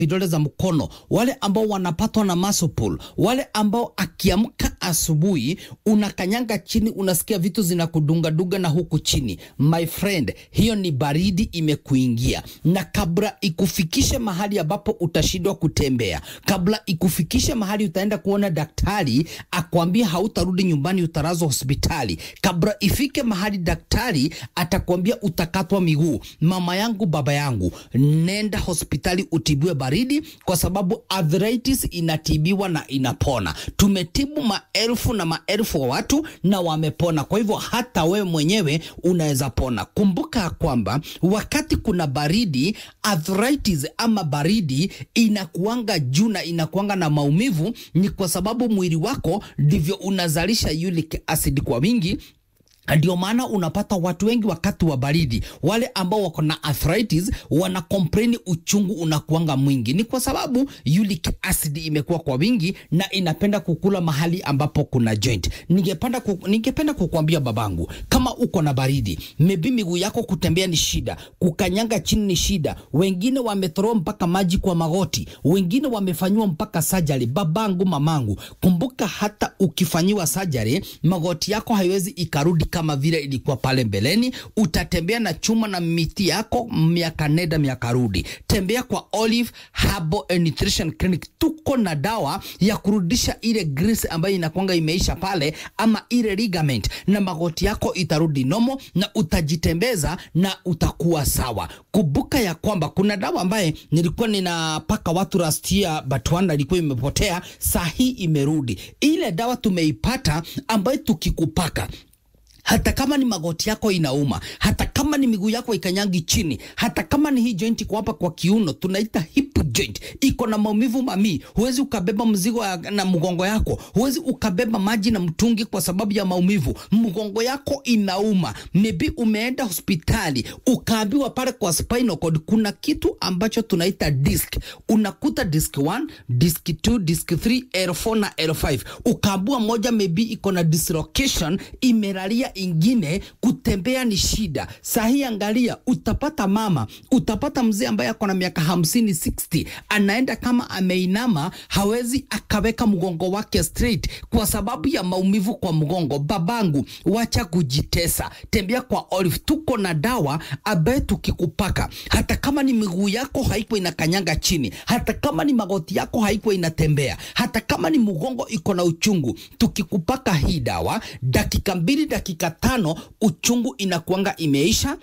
vidole za mkono, wale ambao wanapatwa na muscle pull, wale ambao akiamka asubuhi unakanyanga chini, unasikia vitu zinakudungadunga na huku chini, my friend, hiyo ni baridi imekuingia, na kabla ikufikishe mahali ambapo utashindwa kutembea, kabla ikufikishe mahali utaenda kuona daktari akwambia hautarudi nyumbani, utarazwa hospitali, kabla ifike mahali daktari atakwambia utakatwa miguu, mama yangu, baba yangu, nenda hospitali utibiwe baridi, kwa sababu arthritis inatibiwa na inapona. Tumetibu maelfu na maelfu wa watu na wamepona. Kwa hivyo hata wewe mwenyewe unaweza pona. Kumbuka kwamba wakati kuna baridi, arthritis ama baridi inakuanga juu na inakuanga na maumivu, ni kwa sababu mwili wako ndivyo unazalisha uric acid kwa wingi ndio maana unapata watu wengi wakati wa baridi, wale ambao wako na arthritis wana complain uchungu unakuanga mwingi, ni kwa sababu uric acid imekuwa kwa wingi na inapenda kukula mahali ambapo kuna joint. Ningependa ku, ningependa kukuambia babangu, kama uko na baridi, maybe miguu yako kutembea ni shida, kukanyanga chini ni shida, wengine wamethroa mpaka maji kwa magoti, wengine wamefanyiwa mpaka surgery. Babangu, mamangu, kumbuka hata ukifanyiwa surgery, magoti yako haiwezi ikarudi kama vile ilikuwa pale mbeleni. Utatembea na chuma na miti yako miaka nenda miaka rudi. Tembea kwa Olive Herbal and Nutrition Clinic, tuko na dawa ya kurudisha ile grease ambayo inakwanga imeisha pale, ama ile ligament, na magoti yako itarudi nomo na utajitembeza na utakuwa sawa. Kumbuka ya kwamba kuna dawa ambaye nilikuwa ninapaka watu last year, but one ilikuwa imepotea, saa hii imerudi. Ile dawa tumeipata ambayo tukikupaka hata kama ni magoti yako inauma, hata kama ni miguu yako ikanyangi chini, hata kama ni hii joint iko hapa kwa kiuno, tunaita hip joint, iko na maumivu mami, huwezi ukabeba mzigo na mgongo yako, huwezi ukabeba maji na mtungi kwa sababu ya maumivu, mgongo yako inauma, maybe umeenda hospitali ukaambiwa pale kwa spinal cord kuna kitu ambacho tunaita disc, unakuta disc 1, disc 2, disc 3, L4 na L5, ukaambiwa moja maybe iko na dislocation, imelalia ingine kutembea ni shida. Sahi angalia, utapata mama, utapata mzee ambaye ako na miaka hamsini 60, anaenda kama ameinama, hawezi akaweka mgongo wake straight kwa sababu ya maumivu kwa mgongo. Babangu, wacha kujitesa, tembea kwa Olive. Tuko na dawa ambaye tukikupaka, hata kama ni miguu yako haiko inakanyanga chini, hata kama ni magoti yako haiko inatembea, hata kama ni mgongo iko na uchungu, tukikupaka hii dawa dakika mbili dakika tano uchungu inakuanga imeisha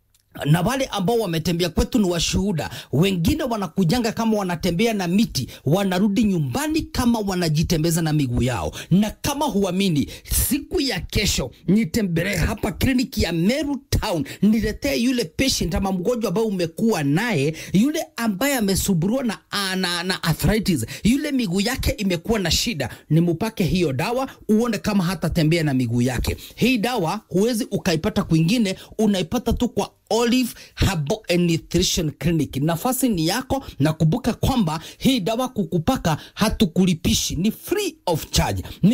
na wale ambao wametembea kwetu ni washuhuda. Wengine wanakujanga kama wanatembea na miti, wanarudi nyumbani kama wanajitembeza na miguu yao. Na kama huamini, siku ya kesho nitembelee hapa kliniki ya Meru Town, niletee yule patient ama mgonjwa ambaye umekuwa naye, yule ambaye amesumbuliwa na, na, na arthritis, yule miguu yake imekuwa na shida, nimupake hiyo dawa uone kama hatatembea na miguu yake. Hii dawa huwezi ukaipata kwingine, unaipata tu kwa Olive Herbal and Nutrition Clinic. Nafasi ni yako, na kumbuka kwamba hii dawa kukupaka hatukulipishi, ni free of charge. Ni